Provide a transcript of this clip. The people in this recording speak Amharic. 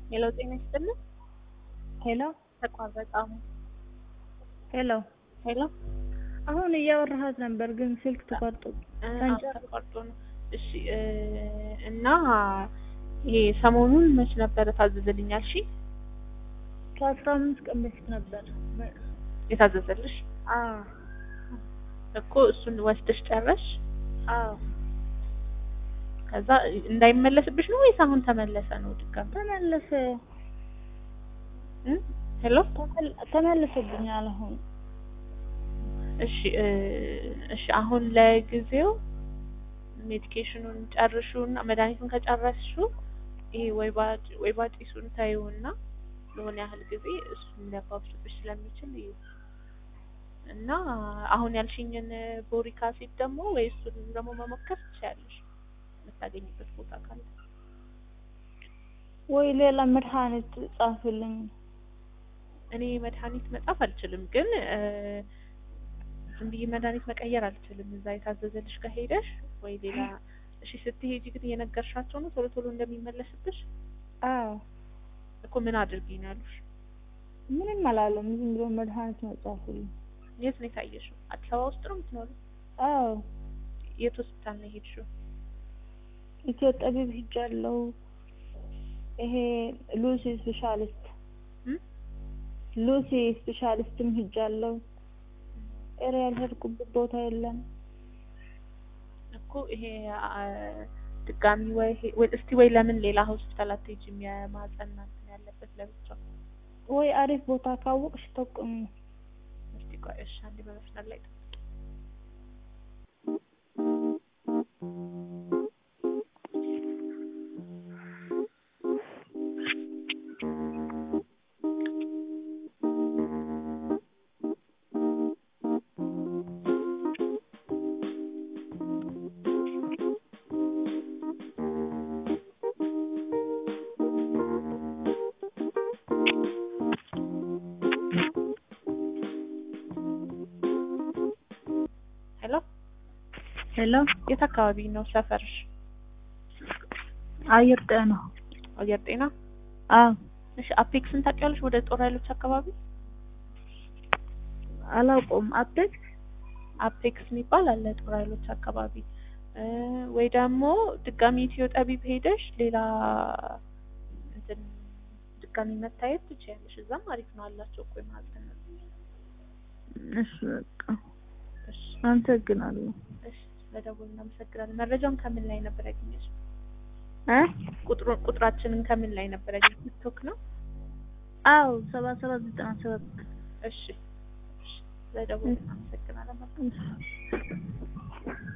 ሄሎ ጤና ይስጥልን። ሄሎ ተቋረጠ። አሁን ሄሎ ሄሎ አሁን እያወራሃት ነበር ግን ስልክ ተቋርጦ እ፣ ተንጨር- አዎ፣ ተቋርጦ ነው። እሺ እ፣ እና ይሄ ሰሞኑን መች ነበረ ታዘዘልኛል? እሺ ከአስራ አምስት ቀን በፊት ነበር። የታዘዘልሽ አዎ እኮ እሱን ወስደሽ ጨረሽ? አዎ ከዛ እንዳይመለስብሽ ነው ወይስ አሁን ተመለሰ ነው ድጋሚ? ተመለሰ እ? ሄሎ ተመል- ተመለሰብኛል አሁን እሺ እ፣ እሺ አሁን ለጊዜው ሜዲኬሽኑን ጨርሹና መድኃኒቱን ከጨረስሹ ይሄ ወይባ ወይባ ጢሱን ታዩና ለሆነ ያህል ጊዜ እሱን ሊያባብስብሽ ስለሚችል እዩ እና አሁን ያልሽኝን ቦሪክ አሲድ ደግሞ ወይ እሱን ደግሞ መሞከር ትችያለሽ የምታገኝበት ቦታ ካለ። ወይ ሌላ መድኃኒት ጻፍልኝ። እኔ መድኃኒት መጻፍ አልችልም፣ ግን እ፣ ዝም ብዬ መድኃኒት መቀየር አልችልም። እዛ የታዘዘልሽ ጋር ሄደሽ ወይ ሌላ እሺ፣ ስትሄጂ ግን እየነገርሻቸው ነው ቶሎ ቶሎ እንደሚመለስብሽ አዎ እኮ ምን አድርጊ ነው ያሉሽ? ምንም አላለም። ዝም ብሎ መድኃኒት ነው ጻፉልኝ። የት ነው የታየሽው? አዲስ አበባ ውስጥ ነው የምትኖሪው? አዎ የት ሆስፒታል ነው የሄድሽው? ኢትዮ ጠቢብ ሂጃለሁ። ይሄ ሉሲ ስፔሻሊስት እ? ሉሲ ስፔሻሊስትም ሂጃለሁ። ኧረ ያልሄድኩበት ቦታ የለም። እኮ ይሄ አ፣ ድጋሚ ወይ ሄ- ወይ እስቲ ወይ ለምን ሌላ ሆስፒታል አትሄጂም? የማህፀን እንትን ያለበት ለብቻው ወይ አሪፍ ቦታ ካወቅሽ ጠቁሚ። እስቲ ቆይ እሺ፣ አንዴ በመስመር ላይ ጠብቂ። ሄሎ ሄሎ የት አካባቢ ነው ሰፈርሽ? አየር ጤና። አየር ጤና። አዎ እሺ አፔክስን ታውቂያለሽ? ወደ ጦር ኃይሎች አካባቢ አላውቀውም። አፕዴት አፔክስ የሚባል አለ ጦር ኃይሎች አካባቢ እ፣ ወይ ደግሞ ድጋሚ ኢትዮ ጠቢብ ሄደሽ ሌላ እንትን ድጋሚ መታየት ትችያለሽ። እዛም አሪፍ ነው አላቸው እኮ የማህፀን ነው። እሺ በቃ እሺ አመሰግናለሁ። እሺ ስለደወሉ እናመሰግናለን። መረጃውን ከምን ላይ ነበር ያገኘሽ? እ ቁጥሩን ቁጥራችንን ከምን ላይ ነበር ያገኘሽ? ቲክቶክ ነው? አዎ ሰባ ሰባት ዘጠና ሰባት እሺ እሺ ስለደወሉ እናመሰግናለን። እሺ